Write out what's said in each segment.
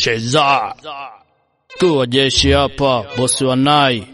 Sheza tu wa jeshi hapa, bosi wa nai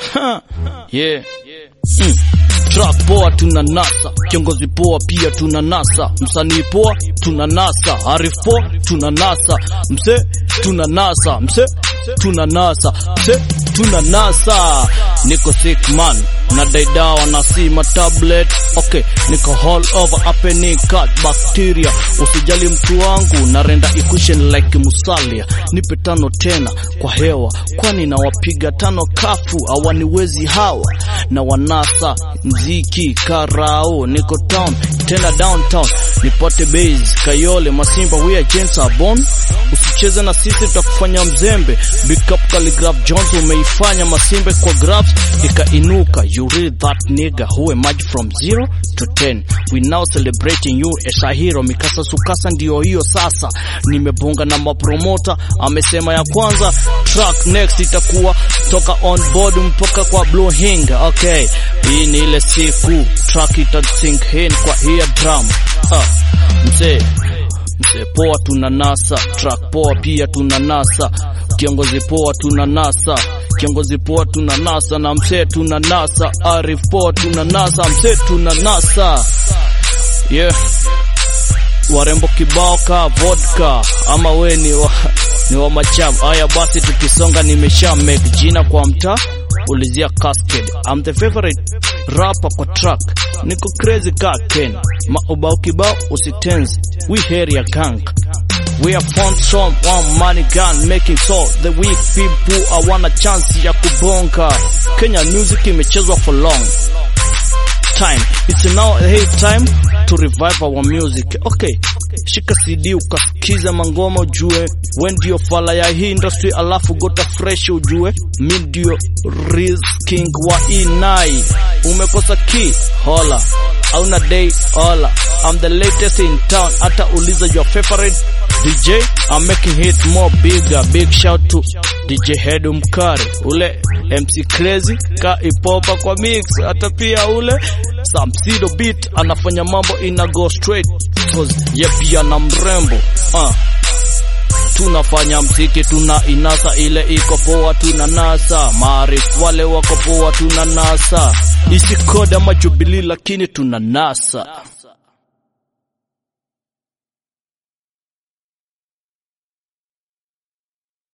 yeah. mm. Track poa tuna nasa, kiongozi poa pia tuna nasa, msanii poa tuna nasa, arif poa tuna nasa, mse tuna nasa, mse tuna nasa, mse tuna nasa. Niko sick man na daidawa na sima tablet okay, niko all over happening cut bacteria. Usijali mtu wangu na renda equation like musalia, nipe tano tena kwa hewa, kwani nawapiga tano kafu hawaniwezi hawa na wanasa mziki karao, niko town tena downtown, nipate base Kayole Masimba, we are gents are born. Usicheze na sisi tutakufanya mzembe. Big up Calligraph Jones, umeifanya Masimbe kwa graphs ikainuka. You read that nigga who emerged from zero to ten. We now celebrating you as a hero. Mikasa sukasa ndio hiyo sasa, nimebonga na mapromota, amesema ya kwanza track next itakuwa toka on board mpaka kwa Blue Hinga. Okay, hii ni ile siku track ita sink in kwa hiya drum. Ah, mzee mzee poa tuna nasa, track poa pia tuna nasa, kiongozi poa tuna nasa, kiongozi poa tuna nasa na mzee tuna nasa, arif poa tuna nasa, mzee tuna nasa yeah. Warembo kibao ka vodka ama we ni wa, ni wa macham. Haya basi, tukisonga nimesha make jina kwa mtaa ulizia Cascade. I'm the favorite rapper kwa track, niko crazy ka Ken maubao kibao usitenzi, we area gang We are found some one money gun making so the weak people hawana chance ya kubonga. Kenya music imechezwa for long time. It's now a hey time to revive our music. Okay, shika CD ukasikiza mangoma ujue we ndio fala ya hii industry, alafu gota fresh ujue mi ndio Riz king wa inai. Umekosa key hola auna day hola, I'm the latest in town, hata uliza your favorite DJ I'm making hit more bigger. Big shout to DJ Hedu Mkari, ule MC Crazy ka ipopa kwa mix, hata pia ule Samsido beat anafanya mambo ina go straight cause ye pia na mrembo uh. Tunafanya mziki tuna inasa ile iko poa, tuna nasa maarifu wale wako poa, tuna nasa isi koda majubilii, lakini tuna nasa